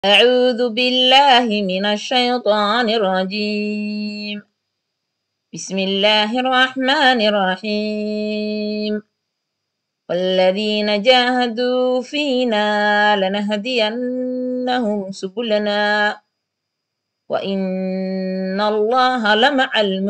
أعوذ بالله من الشيطان الرجيم بسم الله الرحمن الرحيم والذين جاهدوا فينا لنهدينهم سبلنا وإن الله لمع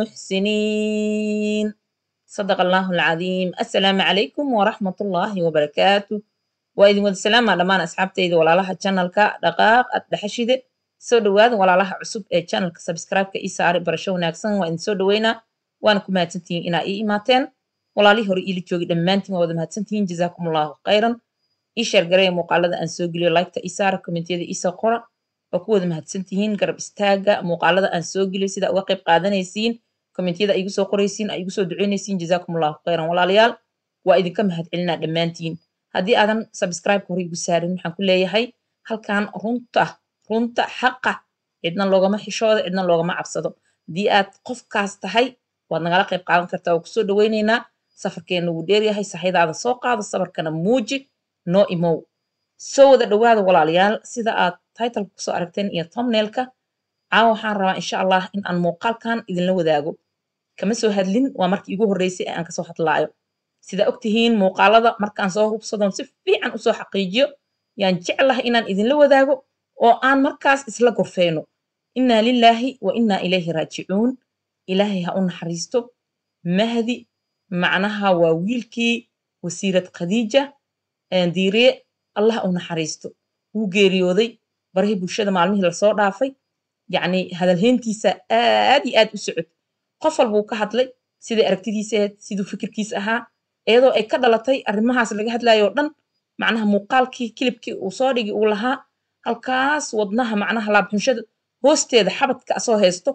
المحسنين صدق الله العظيم السلام عليكم ورحمة الله وبركاته وإذن ود السلام على دمان أصحابتي ولا لها channel ka dhaqaaq ad dhaxashide soo dhawaada walaalaha cusub ee channelka subscribe-ka ii saari barasho wanaagsan waa idin soo dhaweynaa waana ku mahadsantihiin inaa ii imaateen walaalihii hore iila joogi dhammaantiin waa wada mahadsantihiin jazaakum allahu khayran ii sheer gareeya muuqaalada aan soo geliyo liketa ii saara kommentiyada ii soo qora waa ku wada mahadsantihiin garab istaaga muuqaalada aan soo geliyo sida uga qayb qaadanaysiin kommentiyada igu soo qoraysiin ay igu soo duceynaysiin jazaakum allahu khayran walaalayaal waa idinka mahadcelinaa dhammaantiin haddii aadan subscribe hore igu saarin waxaan ku leeyahay halkan runta runta xaqa cidna loogama xishoodo cidna loogama cabsado haddii aad qofkaas tahay waad nagala qayb qaadan kartaa waa kusoo dhaweyneynaa safarkeena wuu dheeryahay saxidaada soo qaado safarkana muuji noo imow soo wada dhawaada walaalayaal sida aad titleka kusoo aragteen iyo thumbnailka caawa waxaan rabaa insha allah in aan muuqaalkan idinla wadaago kama soo hadlin waa markii igu horreysay ee aan kasoo hadlaayo sida ogtihiin muuqaalada markaan soo hubsadon si fiican usoo xaqiijiyo yaan jeclahay inaan idinla wadaago oo aan markaas isla gorfeyno innaa lilaahi wa innaa ilayhi raajicuun ilaahay ha u naxariisto mahdi macnaha waa wiilkii wasiirad khadiija diiriye allah ha u naxariisto wuu geeriyooday barihii bulshada maalmihii lasoo dhaafay yacni hadalheyntiisa aad iyo aad u socod qof walbuu ka hadlay siday aragtidiisa ahayd siduu fikirkiisa ahaa iyadoo ay ka dhalatay arrimahaas laga hadlayo oo dhan macnaha muuqaalkii kilibkii uu soo dhigi uu lahaa halkaas wadnaha macnaha laabxunshada hoosteeda xabadka asoo haysto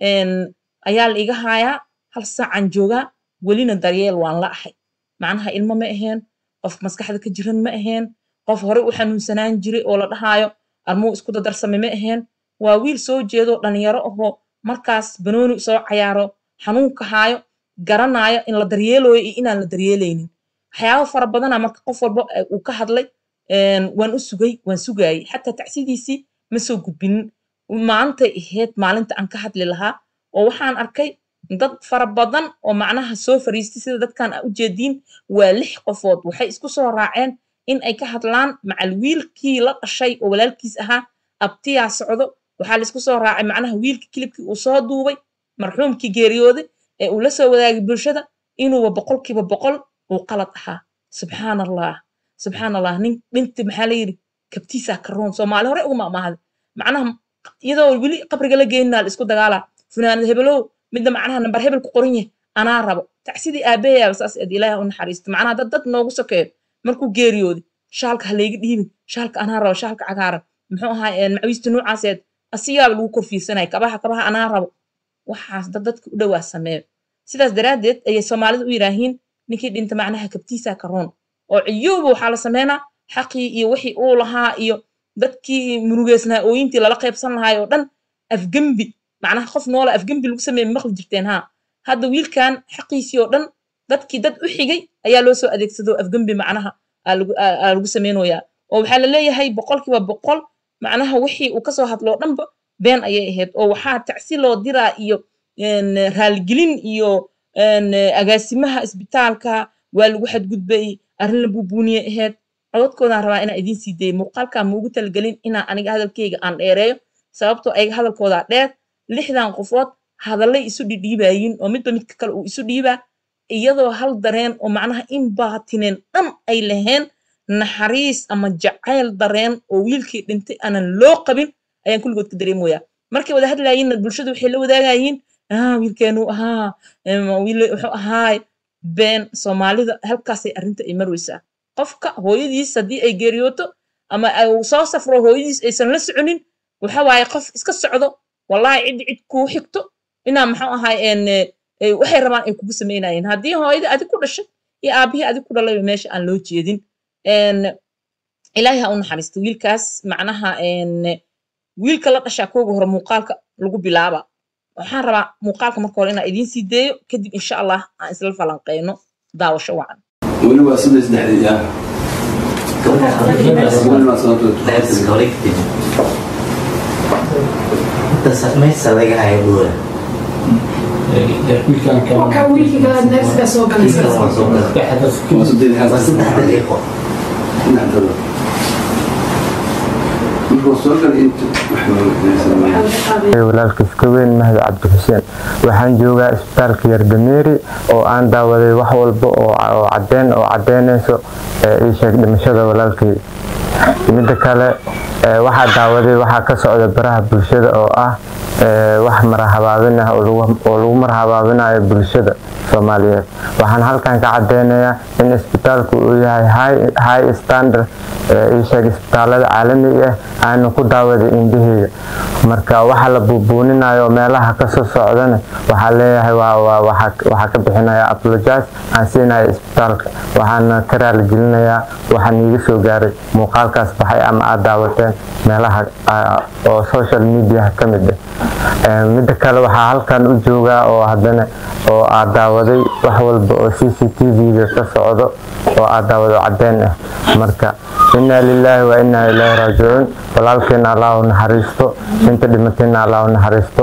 ayaa la iga haayaa hal saacan joogaa welina daryeel waan la ahay macnaha ilmo ma aheen qof maskaxda ka jiran ma aheen qof horey u xanuunsanaan jiray oo la dhahaayo armuu isku dadarsamay ma aheen waa wiil soo jeedo dhalinyaro ahoo markaas banooni soo cayaaro xanuunka haayo garanaayo in la daryeeloyo iyo inaan la daryeelaynin waxyaaba fara badana marka qof walba uu ka hadlay waan u sugay waan sugaayey xataa tacsidiisii ma soo gudbinin maantay ahayd maalinta aan ka hadli lahaa oo waxaan arkay dad fara badan oo macnaha soo fariistay sida dadkan a u jeediin waa lix qofood waxay isku soo raaceen in ay ka hadlaan macal wiilkii la dhashay oo walaalkiis ahaa abtiyaa socdo waxaa laisku soo raacay macnaha wiilkii kilibkii uu soo duubay marxuumkii geeriyooday ee uu la soo wadaagay bulshada inuuba boqolkiiba boqol uu qalad ahaa subxaan allah subxaan allah nin dhinti maxaa la yidhi kabtiisaa karoon soomaali hore uguma amaaday macnaha iyadoo weli qabriga la geeninaa la isku dagaalaa funaanad hebelow midda macnaha nambar hebel ku qoran yahay anaa rabo tacsidii aabayaaba saas eed ilaaha u naxariisto macnaha dad dad noogu sokeeyo markuu geeriyooday shaalka ha layga dhiibin shaalka anaa rabo shaalka cagaaran muxuu ahaa macawiista noocaaseed asigaaba lagu korfiirsanaya kabaha kabaha anaa rabo waxaas dad dadka u dhowaa sameeyo sidaas daraaddeed ayay soomaalida u yidhaahiin ninkii dhinta macnaha kabtiisaa karoon oo ciyooba waxaa la sameynaa xaqii iyo wixii uu lahaa iyo dadkii murugeysnaa ooyintii lala qaybsan lahaay oo dhan afgembi macnaha qof noola afgembi lagu sameeye maqli jirteen haa hadda wiilkan xaqiisii oo dhan dadkii dad u xigay ayaa loo soo adeegsado afgembi macnaha aa lagu sameynoyaa oo waxaa la leeyahay boqolkiiba boqol macnaha wixii uu kasoo hadlo o dhanba been ayay ahayd oo waxaa tacsi loo diraa iyo raaligelin iyo agaasimaha isbitaalka waa lagu xadgudbay arrin la buubuuniye ahayd cododkoodaan rabaa inaan idiin sii dayay muuqaalkaa maugu talgelin inaan aniga hadalkeyga aan dheereeyo sababtoo ayaga hadalkoodaa dheer lixdan qofood hadallay isu dhidhiibayin oo midba midka kale uu isu dhiibaa iyadoo hal dareen oo macnaha in baatineen dhan ay laheen naxariis ama jacayl dareen oo wiilkii dhintay aanan loo qabin ayaan kulligood ka dareemoyaa markay wada hadlaayinna bulshada waxay la wadaagayiin wiilkeenu ahaa wiil wuxuu ahaay been soomaalida halkaasay arrinta ay marweysaa qofka hooyadiis haddii ay geeriyooto ama uu soo safro hooyadiis aysan la soconin waxa waaye qof iska socdo wallahi cid cid kuu xigto inaa maxuu ahaay waxay rabaan ay kugu samaynayeen haddii hooyadii adig ku dhashay iyo aabihii adig ku dhalayba meesha aan loo jeedin ilaahay ha u naxariisto wiilkaas macnaha wiilka la dhashaa kooga hore muuqaalka lagu bilaaba waxaan rabaa muuqaalka marka hore inaan idiin sii deeyo kadib insha allah aan isla falanqeyno daawasho wacan weli waa saddex saddexdii ah Gabadha weli waa sababtoo Let's collect it. hadda samaysa laga hayo dhuula Marka wiilkii kale neefka soo kiiska galaysa. waa soo gala waa saddex daqiiqo walaalkiis ka weyn mahad cabdi xuseen waxaan joogaa isbitaalka yardameeri oo aan daawaday wax walba oo oo cadeen oo cadeynayso ee ii sheeg dhimashada walaalkay midda kale ee waxaa daawaday waxaa ka socda baraha bulshada oo ah ee wax marahabaabin ah oo lagu- oo lagu marahabaabinayo bulshada soomaaliyeed waxaan halkan ka cadeynayaa in isbitaalku uu yahay high- high standard ee ii sheeg isbitaalada caalamiga ah aanu ku daawaday indhaheyga marka waxa la buubuuninayo meelaha kasoo socdana waxaa leeyahay waa- waa- waxaa waxaa ka bixinaya apologize aan siinaya isbitaalka waxaana ka raaligelinayaa waxaan iiga soo gaaray muuqaalkaas baxay ama aad daawateen meelaha ah, oo social media ka mid ah Ee, midda kale waxaa halkan u joogaa oo haddana oo aad daawaday wax walba oo c c t v-ga ka socdo oo aad daawado cadeen ah marka inaa lilaahi wa inaa ilaahi raajicuun walaalkeena allah u naxariisto inta dhimatayna allah u naxariisto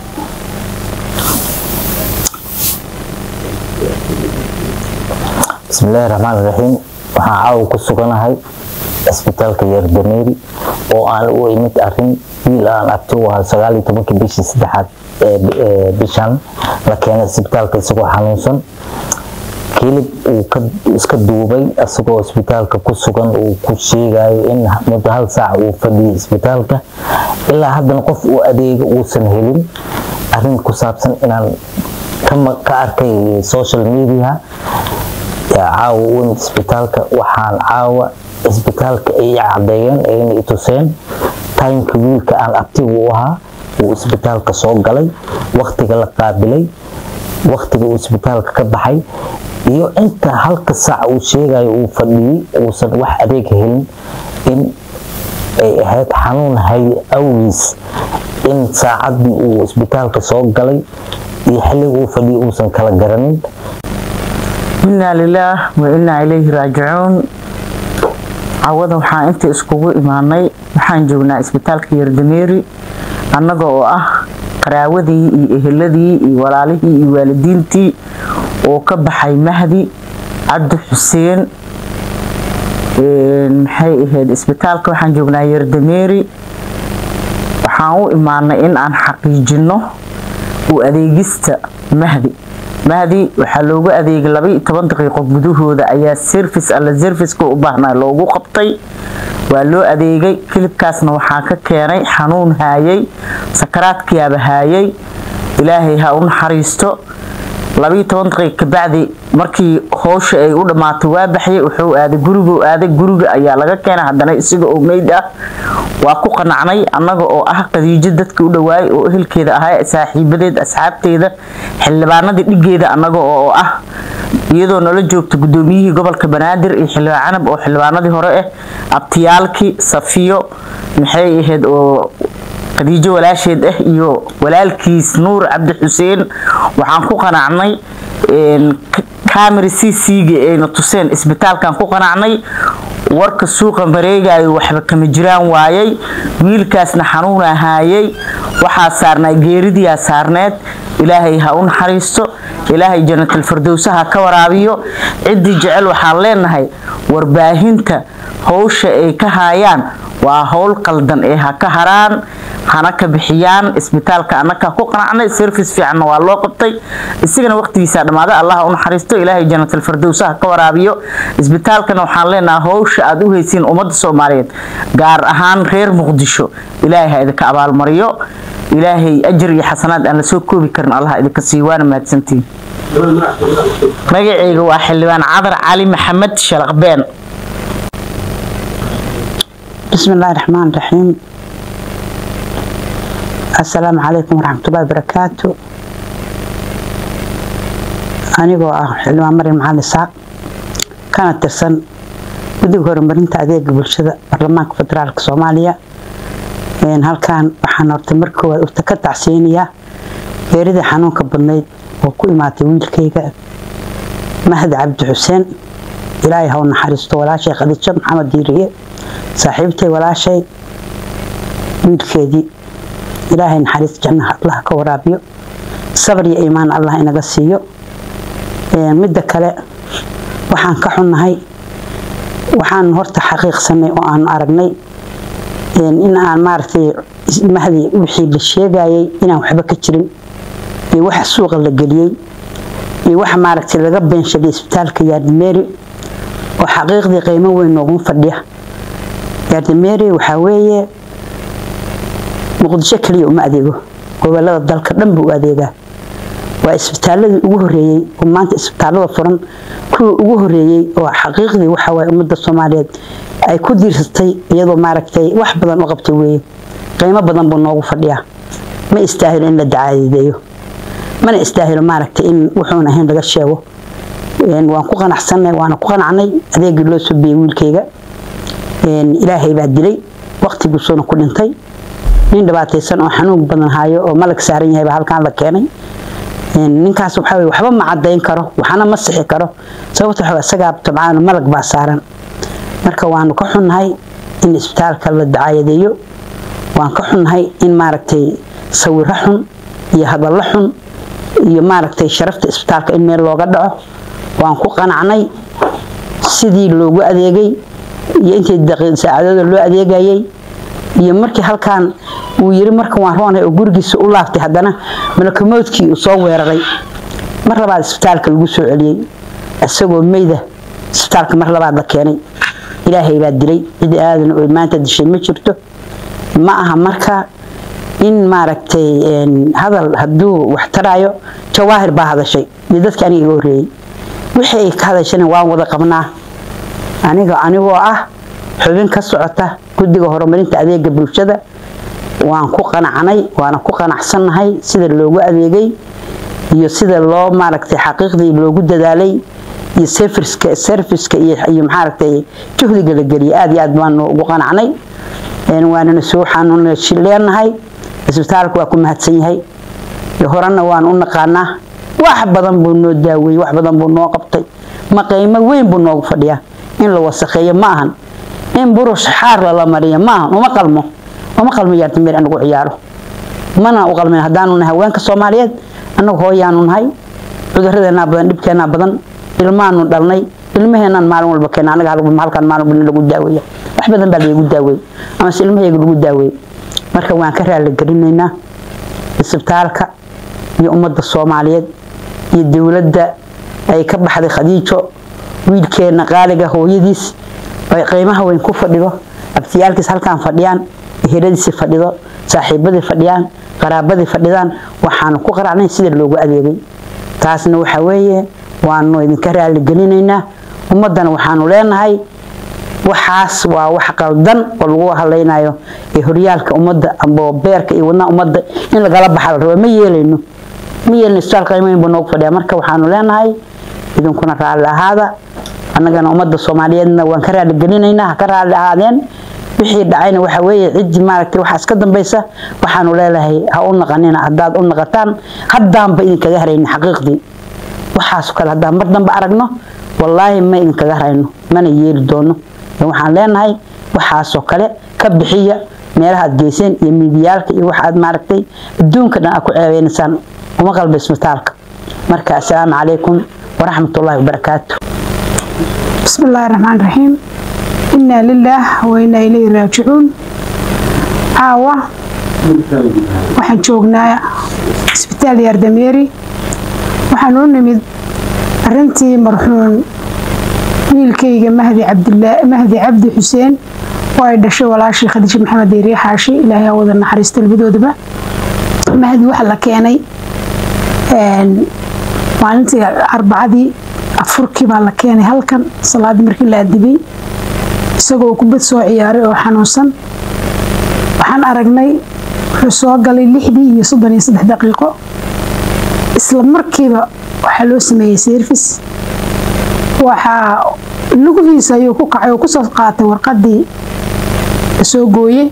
bismillaahi raxmaani raxiim waxaan caawa ku suganahay isbitaalka yardameeri oo aan u imid arin wiil aan abti u ahaa sagaal iyo tobankii bishii saddexaad ee bi- ee bishan la keenay isbitaalka isagoo xanuunsan kilib uu ka iska duubay isagoo isbitaalka ku sugan uu ku sheegayo in muddo hal saac uu fadhiyay isbitaalka ilaa haddana qof uu adeega uusan helin arin ku saabsan inaan ka ma- ka arkay social media yaa caawa u imid isbitaalka waxaan caawa isbitaalka ay cadeeyeen ayna i tuseen timeka wiilka aan abtiga u ahaa uu isbitaalka soo galay waktiga la qaabilay waktiga uu isbitaalka ka baxay iyo inta halka saac uu sheegayo uu fadhiyey uusan wax adeeg helin in ay ahayd xanuun hay awgiis in saacadii uu isbitaalka soo galay iyo xilliga uu fadhiyey uusan kala garanin inaa lilaah wa inaa ilayhi raajicuun cawada waxaan inta iskugu imaanay waxaan joognaa isbitaalka yardameeri annaga oo ah qaraawadii iyo eheladii iyo walaalihii iyo waalidiintii oo ka baxay mahdi cabdi xuseen Een, maxay ahayd isbitaalka waxaan joognaa yardameeri waxaan u imaanay in aan xaqiijino u adeegista mahdi mahdi waxaa loogu adeegay laba iyo toban daqiiqo gudahooda ayaa service alla serviceka u baahnaa loogu qabtay waa loo adeegay kilibkaasna waxaa ka keenay xanuun haayay sakaraadkiyaaba haayay ilaahay ha u naxariisto labiiyo toban daqiiq kabacdi markii howsha ay u dhammaatay waa baxyay wuxuu aaday guriguu aaday guriga ayaa laga keenay haddana isaga oo meyd ah waa ku qanacnay annaga oo ah qadiijo dadka u dhawaayay oo ehelkeeda ahaa saaxiibadeed asxaabteeda xildhibaanadii dhigeeda annaga oo ah iyadoo nala joogta gudoomiyihii gobolka banaadir iyo xildhibaan canab oo xildhibaanadii hore ah abtiyaalkii safiyo maxay ahayd oo khadiijo walaasheed ah iyo walaalkiis nuur cabdi xuseen waxaan ku qanacnay camera c c-ga ayna tuseen isbitaalkan ku qanacnay warka suuqa mareegayo waxba kama jiraan waayay wiilkaasna xanuuna haayay waxaa saarnaa geeridiyaa saarneed ilaahay ha u naxariisto ilaahay jannatalfirdowsa ha ka waraabiyo ciddii jecel waxaan leenahay warbaahinta howsha ay ka haayaan waa howl qaldan ee ha ka haraan hana ka bixiyaan isbitaalka annakaa ku qanacnay service fiicanna waa loo qabtay isagana waqtigiisaa dhammaaday allah ha u naxariisto ilaahay jannatalfirdowsa ha ka waraabiyo isbitaalkana waxaan leenahay howsha aad u haysiin ummadda soomaaliyeed gaar ahaan reer muqdisho ilaahay ha idinka abaalmariyo ilaahay ajar iyo xasanaad aan la soo koobi karin allah idinka sii waana mahadsantiin magacayga waa xildhibaan cadar cali maxamed shalaqbeen بسم الله الرحمن الرحيم السلام عليكم ورحمة الله وبركاته anigoo ah xildhibaan maryam macalin isaaq kana tirsan guddiga horumarinta adeega bulshada baarlamaanka federaalka soomaaliya halkan waxaan horta mar koowaad urta ka tacsiinayaa geeridii xanuunka badnayd oo ku imaatay wiilkayga mahdi cabdi xuseen ilaahay ha u naxariisto walaashay khadiijo maxamed diiriye saaxiibtay walaashay wiilkeedii ilaahay naxariis jannaha allah ka waraabiyo sabar iyo iimaan allah inaga siiyo midda kale waxaan ka xunnahay waxaan horta xaqiiqsanay oo aan aragnay in aan maaragtay mahdi wixii la sheegayay inaan waxba ka jirin iyo waxa suuqa la geliyey iyo waxa maaragtay laga beenshaday isbitaalka yaardimeeri oo xaqiiqdii qiimo weyn noogu fadhiya yaardimeeri waxaa weeye muqdisho keliya uma adeego gobolada dalka dhan buu u adeegaa waa isbitaaladii ugu horeeyey oo maanta isbitaalada furan kuwii ugu horeeyey oo xaqiiqdii waxa waaye ummadda soomaaliyeed ay ku diirsatay iyadoo maaragtay wax badan u qabtay weeye qiimo badan buu noogu fadhiyaa ma istaahilo in la dacaadeeyo mana istaahilo maaragtay in wuxuun ahayn laga sheego waan ku qanacsanay waana ku qanacnay adeegii loo soo biyey wiilkayga ilaahay baa dilay waqtiguusuuna ku dhintay nin dhibaataysan oo xanuun badan hayo oo malag saaran yahay baa halkaan la keenay ninkaas waxa weye waxba ma cadayn karo waxana ma sixi karo sababta waxa isagaa tabcaan malag baa saaran marka waanu ka xunnahay in isbitaalka la dacaayadeeyo waan ka xunnahay in maaragtay sawiro xun iyo hadallo xun iyo maaragtay sharafta isbitaalka in meel looga dhaco waan ku qanacnay sidii loogu adeegay iyo intii saacadooda loo adeegayay iyo markii halkaan uu yiri markan waan roonay oo gurigiisa u laaftay haddana malakumoodkii uu soo weeraray mar labaad isbitaalka lagu soo celiyey isagoo meyda isbitaalka mar labaad la keenay ilaahay baa dilay cid aadan oo maanta dishay ma jirto ma aha marka in maaragtay hadal hadduu wax taraayo jawaahir baa hadashay iyo dadkii aniga iga horreeyey wixii ay ka hadashana waan wada qabnaa aniga anigoo ah xubin ka socota guddiga horumarinta adeega bulshada waan ku qanacnay waana ku qanacsannahay sida loogu adeegay iyo sida loo maaragtay xaqiiqdii loogu dadaalay iyo serviska serviska iyo iyo maaragtay juhdiga la geliyay aad iyo aad baanu ugu qanacnay waanana soo xanuun leenahay isbitaalku waa ku mahadsan yahay horena waan u naqaanaa wax badan buu noo daaweeyey wax badan buu noo qabtay ma qiimo weyn buu noogu fadhiyaa in la wasakheeyo ma ahan in burush xaar lala mariyo ma ahan uma qalmo uma qalmo yaartimeer anagu ciyaaro mana u qalmin haddaanu nahay haweenka soomaaliyeed annagu hooyaanu nahay cuduradeennaa badan dhibkeennaa badan ilmaanu dhalnay ilmaheennan maalin walba keena anaga halkan maalin walba lagu daaweeya wax badan baa lagu daaweey amase ilmahayga lagu daaweey marka waan ka raali gelinaynaa isbitaalka iyo ummadda soomaaliyeed iyo dowladda ay ka baxday khadiijo wiilkeena qaaliga hooyadiis ay qiimaha weyn ku fadhido abtiyaalkiis halkaan fadhiyaan eheladiisi fadhido saaxiibadii fadhiyaan qaraabadii fadhidaan waxaanu ku qaracnay sida loogu adeegay taasna waxa weeye waanu idinka raali gelinaynaa ummaddana waxaanu leenahay waxaas waa wax qaldan oo lagu hadlaynayo ee horyaalka ummadda amba beerka iyo wadnaha ummadda in lagala baxa la rabo ma yeelayno ma yeelno isbitaal qiimayn buu noogu fadhiya marka waxaanu leenahay idinkuna raalli ahaada annagana ummadda soomaaliyeedna waan ka raali gelinaynaa ha ka raalli ahaadeen wixii dhacayna waxa weeye ciddii maaragtay waxaas ka dambaysa waxaanu leelahay ha u naqanina haddaad u naqataan haddaanba idinkaga haraynin xaqiiqdii waxaas kale haddaan mar dambe aragno wallaahi ma idinkaga harayno mana yeeli doono waxaan leenahay waxaasoo kale ka bixiya meelaha aad geyseen iyo miidiyaalka iyo waxa aad maaragtay adduunka dhan aad ku ceebeynaysaan uma qalba isbitaalka marka assalaamu calaykum waraxmatullaahi wabarakaatu بسم الله الرحمن الرحيم إنا لله وإنا إليه راجعون عاوة waxaan joognaa isbitaal yaardameeri waxaan u nimid arintii marxuun wiilkayga mahdi cabdilaa mahdi cabdi xuseen oo ay dhashay walaashii khadiija maxamed deeriye xaashi ilaahay ha wada naxariista labadoodaba mahdi waxaa la keenay maalintii arbacadii afurkii baa la keenay halkan salaadii markii la adibay isagoo kubad soo ciyaaray oo xanuunsan waxaan aragnay wuxuu soo galay lixdii iyo soddon iyo saddex daqiiqo isla markiiba waxaa loo sameeyey service waxaa lugihiisa ayuu ku kacay oo kusoo qaatay warqadii soo gooyey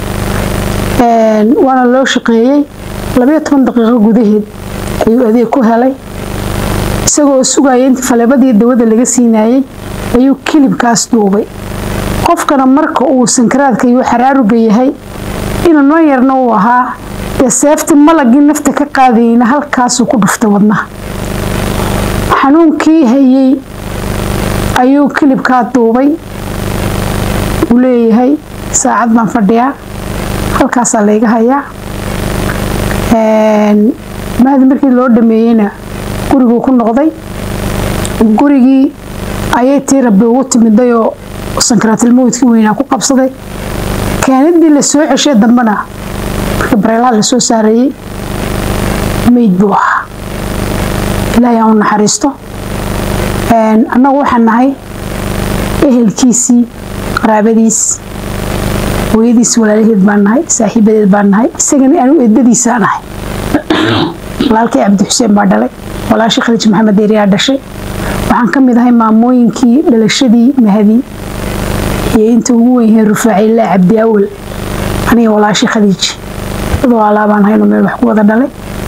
waana loo shaqeeyey labayo toban daqiiqo gudaheed ayuu adeeg ku helay isagoo sugaya intii faleebadii dawada laga siinayey ayuu kilibkaas duubay qofkana marka uu sankaraadka iyo xaraaruga yahay inuu noo yarna uu ahaa dee seefti malagii nafta ka qaadayna halkaasuu ku dhuftay wadnaha xanuunkii hayey ayuu kilibkaa duubay uu leeyahay saacad baan fadhiyaa halkaasaa layga hayaa mahdi markii loo dhameeyeyna guriguu ku noqday gurigii ayay tii rabbi ugu timiday oo sankaraatilmawdkii weynaa ku qabsaday keenadii la soo ceshay dambena markii bareelaha la soo saareeyey meyd buu ahaa ilaahay aan u naxariisto annagu waxaan nahay ehelkiisii qaraabadiis hooyadiis walaalaheed baan nahay saaxiibadeed baan nahay isagana anu eedadiisaa nahay walaalkii cabdi xuseen baa dhalay walaashii khaliij maxamed deeriyaa dhashay waxaan ka mid ahay maamooyinkii dhalashadii mahadi iyo inta ugu weyn yahay rufaaciilaa cabdi awal aniga walaashii khadiij dad waalaa baan hayno meel wax ku wada dhalay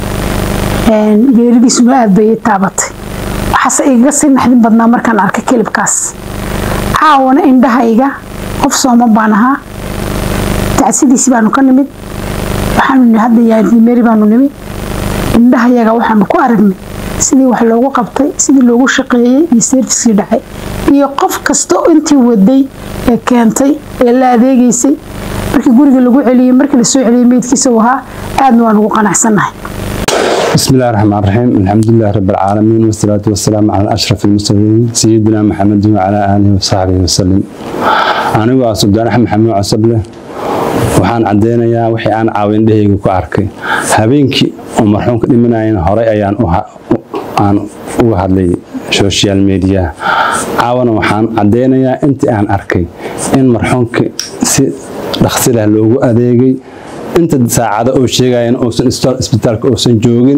geeridiisuna aad bay ii taabatay waxaase igaga sii naxdin badnaa markaan arkay kelibkaas caawana indhahayga qof sooman baan ahaa tacsidiisi baanu ka nimid waxaanu hadda yaadimeri baanu nimid indhahayaga waxaanu ku aragnay sidii wax loogu qabtay sidii loogu shaqeeyey iyo seerfiskii dhacay iyo qof kasta intii waday ee keentay ee la adeegaysay markii guriga lagu celiyey markii lasoo celiyey meydkiisa uu ahaa aadna waan ugu qanacsannahay بسم الله الرحمن الرحيم الحمد لله رب العالمين والصلاة والسلام على أشرف المرسلين سيدنا محمد وعلى آله وصحبه وسلم أنا وأصدقائي أحمد محمد عصبله waxaan cadeynayaa wixii aan caawindhahayga ku arkay habeenkii oo marxuumka dhimanayana horey ayaan aan uga hadlay social media caawana waxaan cadeynayaa intii aan arkay in marxuumka si dhaqsilah loogu adeegay inta saacado oo sheegayan uusan isbitaalka uusan joogin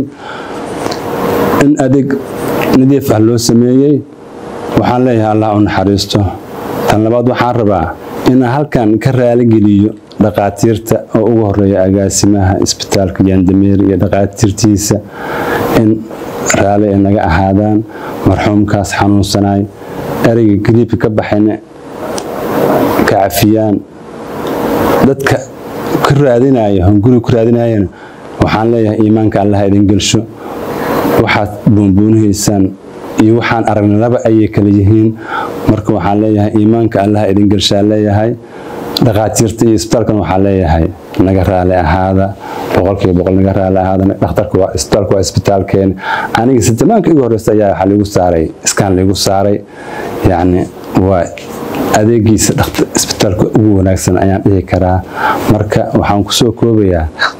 in adeeg nadiif ah loo sameeyey waxaan leeyahay allah u naxariisto tan labaad waxaan rabaa inaan halkan ka raaligeliyo dhaqaatiirta oo ugu horeeya agaasimaha isbitaalka yandameer iyo dhaqaatiirtiisa in raali ay naga ahaadaan marxuumkaas xanuunsanay ereyga gariibka ka baxayna ka cafiyaan dadka ka raadinaya hunguri ku raadinayana waxaan leeyahay iimaanka allaha idin gelsho waxaad buunbuunihaysaan iyo waxaan aragnay laba ayay kala yihiin marka waxaan leeyahay iimaanka allaha idin gelshaa leeyahay dhaqaatiirta iyo isbitaalkan waxaa leeyahay naga raali ahaada boqolkiiba boqol naga raali ahaada dhakhtarka waa isbitaalka waa isbitaalkeena aniga sitamaanka igu horeysa ayaa waxaa liigu saaray iskaan liigu saaray yacni waa adeegiisa isbitaalka ugu wanaagsan ayaan dhihi karaa marka waxaan kusoo koobayaa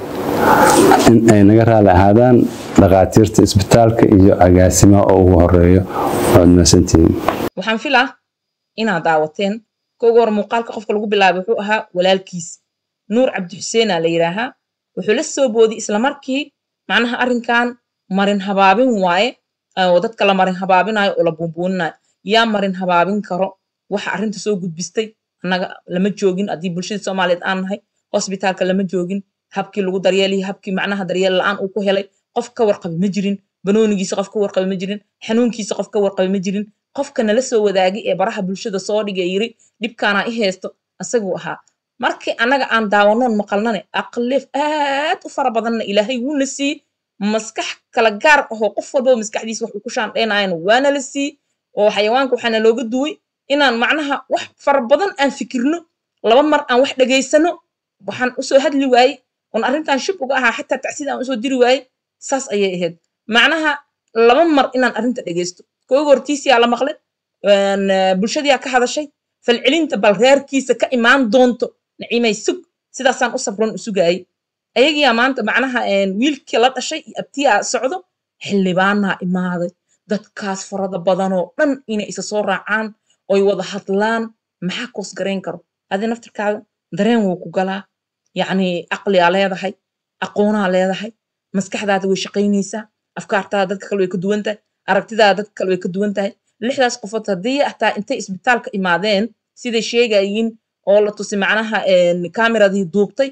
in ay naga raali ahaadaan dhaqaatiirta isbitaalka iyo agaasimaha oo ugu horeeyo waad mahadsantihiin waxaan filaa inaad daawateen kooga hor muuqaalka qofka lagu bilaabay wuxuu ahaa walaalkiis nuur cabdi xuseena la yidhaahaa wuxuu la soo boodiyey islamarkii macnaha arrinkan marin habaabin waaye oo dadka la marin habaabinayo oo la buunbuuninayo yaa marin habaabin karo waxa arrinta soo gudbistay annaga lama joogin haddii bulshadii soomaaliyeed aan nahay hosbitaalka lama joogin habkii lagu daryeelaya habkii macnaha daryeel la-aan uu ku helay qof ka warqabi ma jirin banoonigiisa qof ka warqabi ma jirin xanuunkiisa qof ka warqabi ma jirin qofka nala soo wadaagay ee baraha bulshada soo dhigay yiri dhibkaana i haysto asaguu ahaa markii annaga aan daawanoon maqalnane aqleef aad u fara badanna ilaahay wuuna sii maskax kala gaar ahoo qof walbaba maskaxdiisa wax uu ku shaandhaynayan waana la sii oo xayawaanka waxaana looga duway inaan macnaha wax fara badan aan fikirno laba mar aan wax dhegaysano waxaan usoo hadli waayey oon arrintan shib uga ahaa xataa tacsida aan usoo diri waayey saas ayay ahayd macnaha laba mar inaan arrinta dhegaysto kooga hortiisiyaa la maqlay bulshadiyaa ka hadashay falcelinta bal reerkiisa ka imaan doonto naciimay sug sidaasaan u sabron u sugaayey ayagiyaa maanta macnaha wiilkii la dhashay iyo abtiyaa socdo xildhibaanaa imaaday dadkaas farada badanoo dhan inay isa soo raacaan oy wada hadlaan maxaa koos garayn karo adi naftirkaada dareen wuu ku galaa yacni caqliyaa leedahay aqoonaa leedahay maskaxdaada way shaqaynaysaa afkaartaada dadka kale way ka duwan tahay aragtidaada dadka kale way ka duwan tahay lixdaas qofood haddii hataa intay isbitaalka imaadeen siday sheegayiin oo la tusi macnaha kameradii duubtay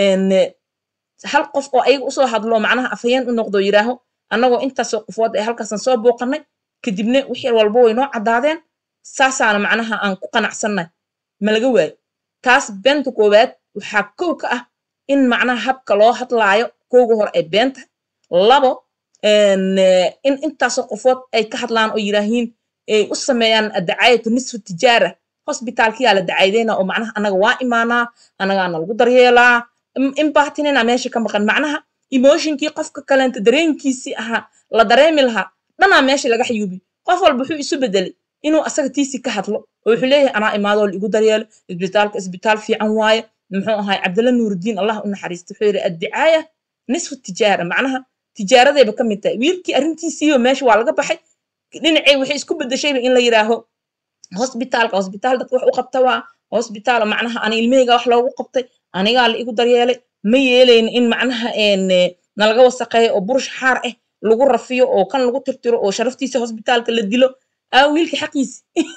hal qof oo ayaga usoo hadlo macnaha afhayeen u noqdo yidhaaho annagoo intaasoo qofood ee halkaasan soo booqanay kadibna wixii walba way noo caddaadeen saasaana macnaha aan ku qanacsannahay ma laga waayo taas beenta koowaad waxaa kow ka ah in macnaha habka loo hadlaayo kooga hore ay been tahay labo een, eh, in intaasoo qofood ay ka hadlaan oo yiraahiin ay u sameeyaan dacaayatu nisfu tijaara hosbitaalkiyaa la dacaydeyna oo macnaha anaga waa imaanaa anagaana lagu daryeelaa in- in baatinina meesha ka maqan macnaha emotionkii qofka kaleenta dareenkiisii ahaa la dareemi lahaa dhanaa meesha laga xayuubi qof walba wuxuu isu bedelay inuu asaga tiisi ka hadlo oo wuxuu leeyahay anaa imaadoo la igu daryeelo isbitaalka isbitaal fiican waaye muxuu ahay cabdalla nuurudiin allah u naxariista wuxuu yidhi addicaaya nisfu tijaara macnaha tijaaradayba ka mid tahay wiilkii arrintiisiiba meesha waa laga baxay dhinacay waxay isku bedeshayba in la yidhaaho hosbitaalka hosbitaal dadka wax u qabta waa hosbitaal macnaha ani ilmahayga wax loogu qabtay anigaa la igu daryeelay ma yeelayn in macnaha een, eh, nalaga wasaqeeyo oo burush xaar ah lagu rafiyo oo kan lagu tirtiro oo sharaftiisa hosbitaalka la dilo aa wiilka xaqiisi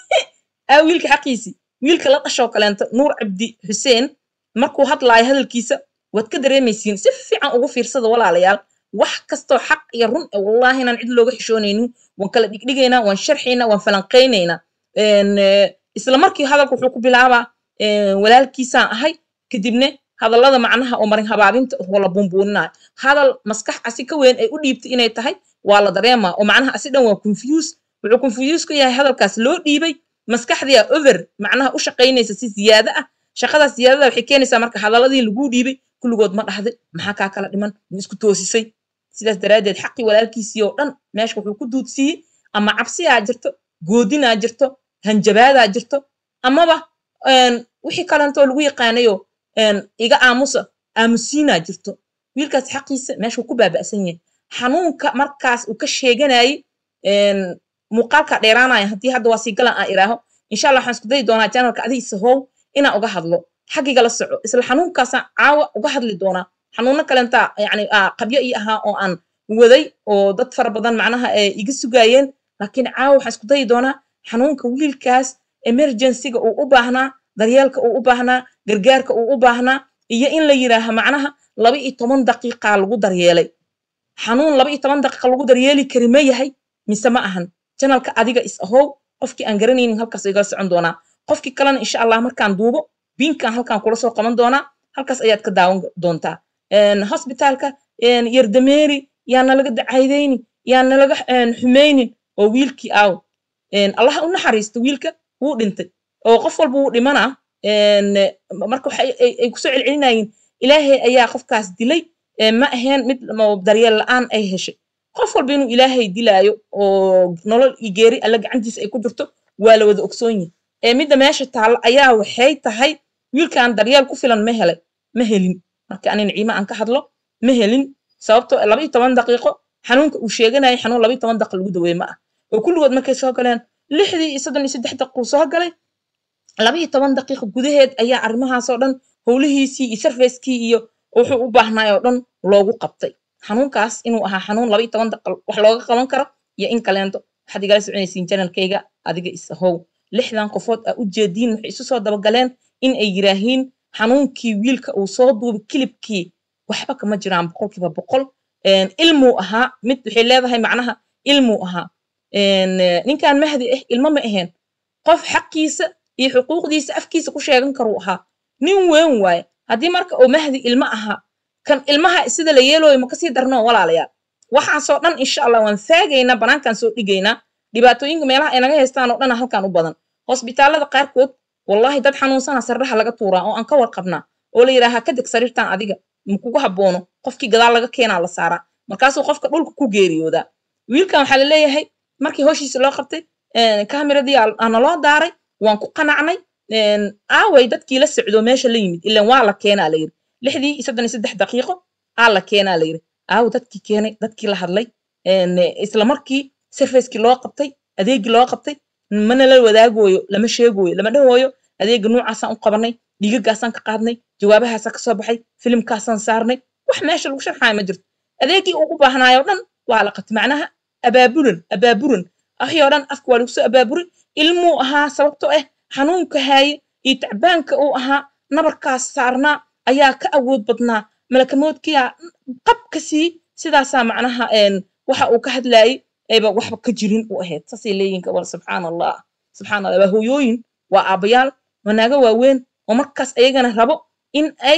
aa wiilka xaqiisi wiilka la dhashoo kaleento nuur cabdi xuseen markuu hadlaayo hadalkiisa waad ka dareemaysiin si fiican ugu fiirsada walaalayaal wax kastoo xaq iyo run eh, wallaahi inaan cid looga xishoonaynin waan kala dhigdhigaynaa waan sharxaynaa waan falanqaynaynaa een, eh, isla markii hadalka wuxuu ku bilaabaa een, walaalkiisaan ahay kadibne hadallada macnaha oo marin habaabinta oo la bumbuuninayo hadal maskax asi ka weyn ay u dhiibtay inay tahay waa la dareemaa oo macnaha asi dhan waa confuse wuxuu confuse ku yahay hadalkaas loo dhiibay maskaxdiya over macnaha u shaqaynaysa si ziyaado ah shaqadaas ziyaadada waxay keenaysaa marka hadaladii laguu dhiibay kulligood ma dhahday maxaa kaa kala dhiman ma isku toosisay sidaas daraaddeed xaqii walaalkiisii oo dhan meesha wuxuu ku duudsiiyey ama cabsiyaa jirto goodinaa jirto hanjabaadaa jirto amaba een, wixii kalentoo lagu yaqaanayo een, iga aamusa aamusiinaa jirto wiilkaas xaqiisa meesha wuu ku baaba'san yahay xanuunka markaas uu ka sheeganayay een, muuqaalka dheeraanaya haddii hadda waa sii galan aan iraaho insha allah waxaan isku dayi doonaa janalka adiisa how inaan uga hadlo xaggiga la soco isla xanuunkaasaan caawa uga hadli doonaa xanuuno kalenta yani aa qabyo ii ahaa oo aan waday oo dad fara badan macnaha ay iga sugaayeen laakiin caawa waxaan isku dayi doonaa xanuunka wiilkaas emergencyga uu u baahnaa daryeelka uu u baahnaa gargaarka uu u baahnaa iyo in la yiraaha macnaha laba iyo toban daqiiqaa lagu daryeelay xanuun laba iyo toban daqiiqa lagu daryeeli kari ma yahay mise ma ahan janalka adiga is ahow qofkii aan garanaynin halkaas igala socon doonaa qofkii kalena insha allah markaan duubo binkan halkaan kula soo qaban doonaa halkaas ayaad ka daawan doontaa Een, hosbitaalka een, yardameeri yaa nalaga dacaydayni yaa nalaga een, xumeynin oo wiilkii aaw Een, allah u naxariisto wiilka wuu dhintay oo qof walba wuu dhimanaa Een, marka waxa ay ay kusoo celcelinayeen ilaahay ayaa qofkaas dilay ee ma aheen mid ma- daryeel la'aan ay heshay qof walba inuu ilaahay dilaayo oo nolol iyo geeri alla gacantiisa ay ku jirto waa la wada ogsoon yihin ee midda meesha taalla ayaa waxay tahay wiilkan daryeel ku filan ma helay ma helin marka ani naciime aan ka hadlo ma helin sababtoo ah laba iyo toban daqiiqo xanuunka uu sheeganayay xanuun laba iyo toban daqiiqo lagu daweeye ma ah oo kulligood markay soo galeen lixdii iyo soddon iyo saddex daqiiqo uu soo galay laba iyo toban daqiiqo gudaheed ayaa arrimahaasoo dhan howlihiisii iyo sarfeyskii iyo wuxuu u baahnay oo dhan loogu qabtay xanuunkaas inuu ahaa xanuun laba iyo toban daqiiqo wax looga qaban karo iyo in kaleento waxaad igala soconaysiin janalkayga adiga is ahow lixdan qofood aa u jeediin waxay isu soo dabagaleen in ay yiraahiin xanuunkii wiilka uu soo duubay kilibkii waxba kama jiraan boqolkiiba boqol Een, ilmuu ahaa mid waxay leedahay macnaha ilmuu ahaa Een, eh, ninkan mahdi ah ilmo ma aheen qof xaqiisa iyo xuquuqdiisa afkiisa ku sheegan karuu ahaa nin weyn waaye haddii marka uu mahdi ilmo ahaa kan ilmaha sida la yeelooyo ma kasii darno walaalayaal waxaasoo dhan insha allah waan faagaynaa banaankaan soo dhigaynaa dhibaatooyinka meelaha ay naga haystaan oo dhana halkaan u badan hosbitaalada qaarkood wallahi dad xanuunsana sardhaha laga tuuraa oo aan ka warqabnaa oo la yidhaaha ka deg sariirtan adiga makugu haboono qofkii gadaal laga keenaa la saaraa markaasuu qofka dhulka ku geeriyoodaa wiilkan waxaa la leeyahay markii hoshiisa loo qabtay kamiradii aa naloo daaray waan ku qanacnay Een, aaway dadkii la socdo meesha la yimid ilan waa la keenaa la yiri lixdii iyo soddon iyo saddex daqiiqo aa la keenaa la yiri aawo dadkii keenay dadkii la hadlay Een, isla markii sarfacekii loo qabtay adeegii loo qabtay mana la wadaagooyo lama sheegooyo lama dhahooyo adeega noocaasaan u qabanay dhiigagaasaan ka qaadnay jawaabahaasaan ka soo baxay filimkaasaan saarnay wax meesha lagu sharxaayo ma jirto adeegii ugu baahnaayo dhan waa la qabtay macnaha abaabulan abaabulan wixii oo dhan afka waa lagu soo abaaburin ilmuu ahaa sababtoo ah xanuunka haaye iyo tacbaanka uu ahaa nabarkaas saarnaa ayaa ka awood badnaa malakamoodkiyaa qab ka sii sidaasaa macnaha een, waxa uu ka hadlaayey ayba waxba ka jirin u ahayd saasay leeyihin gabal subxaan allah subxaan allah waa hooyooyin waa aabbayaal waa naago waaweyn oo markaas ayagana rabo in ay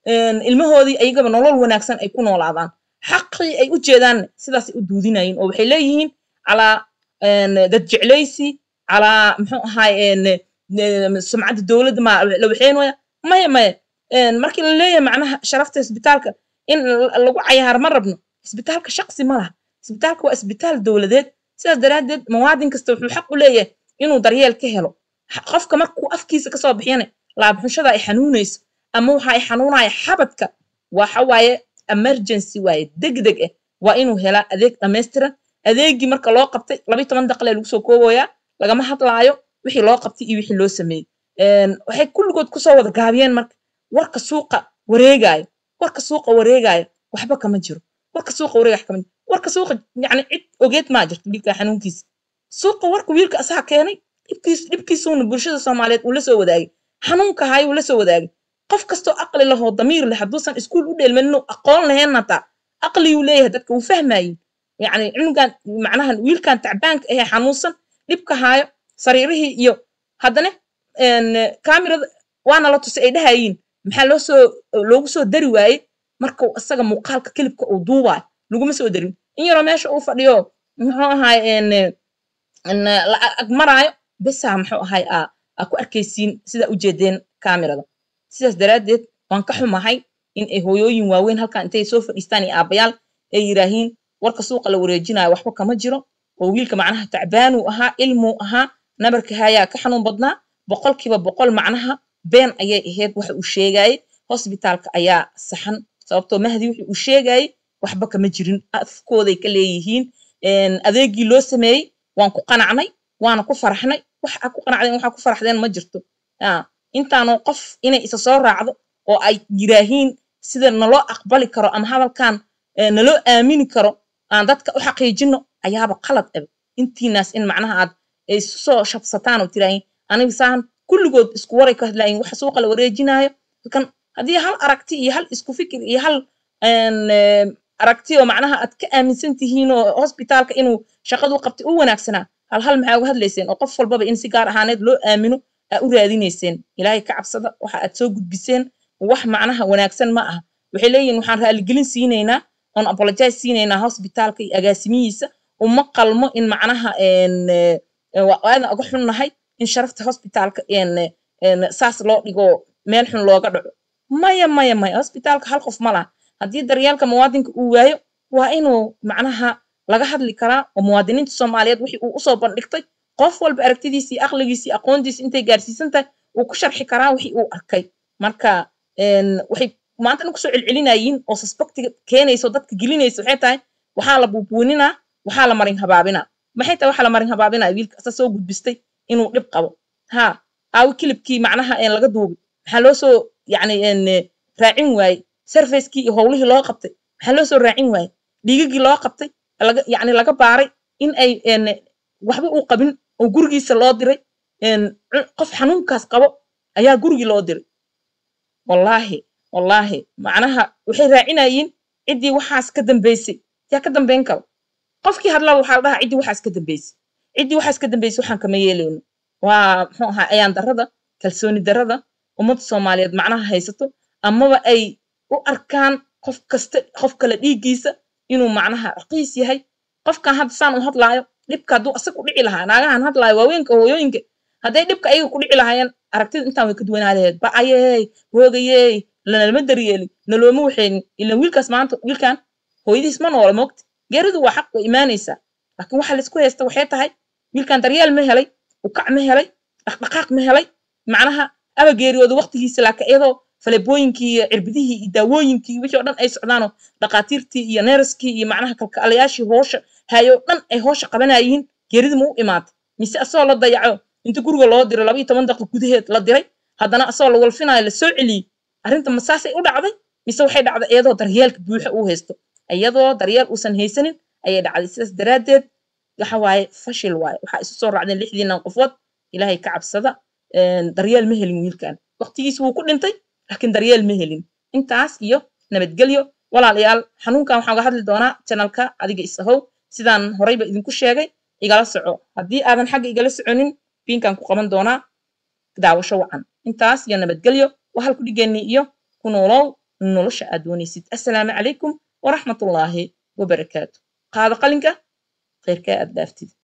een, ilmahoodii ayagaba nolol wanaagsan ay ku noolaadaan xaqii ay u jeedaan sidaasay u duudinayeen oo waxay leeyihiin calaa een, dad jeclaysi calaa muxuu ahaay een, een, sumcadda dowladda ma la waxeynaya maya maya een, markii la leeyahay macnaha sharafta isbitaalka in la- lagu cayaar ma rabno isbitaalka shaqsi ma laha isbitaalka waa isbitaal dowladeed sidaas daraaddeed muwaadin kasta wuxuu xaq u leeyahay inuu daryeel ka helo Ha- qofka markuu afkiisa kasoo bixiyana laabxushada ay xanuunayso ama waxa ay xanuunaya xabadka waxa waaye emergency waaye degdeg ah waa inuu helaa adeeg dhammaystiran adeegii marka loo qabtay labayo toban daqiiqe lagu soo koobayaa lagama hadlaayo wixii loo qabtay iyo wixii loo sameeyey Een, waxay kulligood kusoo wada gaabiyeen marka warka suuqa wareegaayo warka suuqa wareegaayo waxba kama jiro warka suuqa wareegaayo kama jiro warka suuqa yacni cid ogeed maa jirto wiilka xanuunkiisa suuqa warka wiilka asaga keenay dhibkiis dhibkiisuuna bulshada soomaaliyeed uu la soo wadaagay xanuunka hayo uu la soo wadaagay qof kastoo aqli lahoo damiir leh hadduusan iskuul u dheelmanin aqoon lahayn hataa aqliguu leeyahay dadka wuu fahmayin yacni cunugan macnaha wiilkan tacbaanka ahee xanuunsan dhibka haayo sariirihii iyo haddana een, kaamirada waana la tusay ay dhahayiin maxaa loo soo loogu soo dari waayey markuu isaga muuqaalka kilibka uu duubaayo laguma soo darin in yaroo meesha uu fadhiyo muxuu ahaay een, een, la ag maraayo besaa muxuu ahaay aa aa ku arkaysiin sidaa ujeedeen kaamirada sidaas daraaddeed waan ka xumahay in ay hooyooyin waaweyn halkan intay soo fadhiistaan iyo aabbayaal ay yidhaahiin warka suuqa la wareejinayo waxba kama jiro oo wiilka macnaha tacbaanuu ahaa ilmuu ahaa nabarka hayaa ka xanuun badnaa boqolkiiba boqol macnaha been ayay ahayd waxa uu sheegayey hosbitaalka ayaa saxan sababtoo mahdi wixii uu sheegayey waxba kama jirin afkooday ka leeyihiin een, adeegii loo sameeyey waan ku qanacnay waana ku faraxnay wax aa ku qanacdeen waxaa ku faraxdeen ma jirto Ah, intaanoo qof inay isa soo raacdo oo ay yiraahiin sida naloo aqbali karo ama hadalkan eh, naloo aamini karo aan dadka u xaqiijino ayaaba qalad ebe intiinaas in macnaha aad ay isu soo shabsataan oo tiraahiin aniga saan kulligood isku waray ka hadlaayin waxa suuqa la wareejinaayo kan haddii hal aragti iyo hal isku fikir iyo hal een, eh, aragti oo macnaha aad ka aaminsan tihiin oo hosbitaalka inuu shaqadu qabtay u wanaagsanaa hal hal maxaa uga hadlayseen oo qof walbaba in si gaar ahaaneed loo aamino aa u raadinayseen ilaahay ka cabsada waxa aad soo gudbiseen wax macnaha wanaagsan ma aha waxay leeyihin waxaan raaligelin siinaynaa oon apologize siinaynaa hosbitaalka iyo agaasimihiisa uma qalmo in macnaha een, eh, waa aadan uga xunnahay in sharafta hosbitaalka een, een, saas loo dhigo meel xun looga dhaco maya maya maya hosbitaalka hal qof ma laha haddii daryeelka muwaadinka uu waayo waa inuu macnaha laga hadli karaa oo muwaadiniinta soomaaliyeed wixii uu usoo bandhigtay qof walba aragtidiisi iyo aqligiisi iyo aqoontiisi intay gaarsiisan tahay uu ku sharxi karaa wixii uu arkay marka een, waxay maanta dhan kusoo celcelinayiin oo suspectiga keenayso dadka gelinaysa waxay tahay waxaa la buubuuninaa waxaa la marin habaabinaa maxay tahay waxaa la marin habaabinaa wiilka asa soo gudbistay inuu dhib qabo ha aawi kilibkii macnaha een laga duubay maxaa loo soo yacni een, raacin waaye sarfacekii iyo howlihii loo qabtay maxaa loo soo raacin waaye dhiigagii loo qabtay laga yacni laga baaray in ay een, waxba uu qabin oo gurigiisa loo diray een, cu- qof xanuunkaas qabo ayaa gurigii loo diray wallaahi wallaahi macnaha waxay raacinayiin ciddii waxaas ka dambaysay yaa ka dambayn karo qofkii hadlaba waxaa la dhahaa ciddii waxaas ka dambaysay ciddii waxaas ka dambaysay waxaan kama yeelayno waa muxuu ahaa ayaan darrada kalsooni darrada ummadda soomaaliyeed macnaha haysato amaba ay u arkaan qof kasta qof kale dhiiggiisa inuu macnaha raqiis yahay qofkan hadda saan u hadlaayo dhibka hadduu asag ku dhici lahaa naagahan hadlaayo waaweenka hooyooyinka hadday dhibka ayaga ku dhici lahaayeen aragtida intaan way ka duwanaa laheed ba'ayey hoogayey lanalama daryeelin nalooma waxeynin ilan wiilkaas maanta wiilkan hooyadiis ma noola moogta geeridu waa xaq way imaanaysaa laakiin waxa laisku haysta waxay tahay wiilkan daryeel ma helay ukac ma helay dhaqdhaqaaq ma helay macnaha aba geeriyooda waqtigiisa laakiin iyadoo falebooyinkii iyo cirbidihii iyo daawooyinkii iyo wixii oo dhan ay socdaanoo dhaqaatiirtii iyo neeraskii iyo macnaha kalkaalayaashii hoosha hayoo dhan ay hoosha qabanayiin geerida ma u imaatay mise asagoo la dayaco inta guriga loo diray laba iyo toban daqiiq gudaheed la diray haddana asagoo la walfinaayo la soo celiyey arrinta ma saasay u dhacday mise waxay dhacday iyadoo daryeelka buuxa uu haysto iyadoo daryeel uusan haysanin ayay dhacday sidaas daraaddeed waxa waaye fashil waaye waxaa isu soo raacdeen lixdiinan qofood ilaahay ka cabsada een, daryeel ma helin wiilkan waqtigiisi wuu ku dhintay laakiin daryeel ma helin intaas iyo nabadgelyo walaalayaal xanuunkan waxaan uga hadli doonaa janalka adiga isahow sidaan horeyba idinku sheegay igala soco haddii aadan xagga igala soconin biinkan ku qaban doonaa daawasho wacan intaas iyo nabadgelyo waa halku dhigeenii iyo ku noolow nolosha aad doonaysid assalaamu calaykum waraxmatullaahi wabarakaatu qaado qalinka khayrkaa aad dhaaftid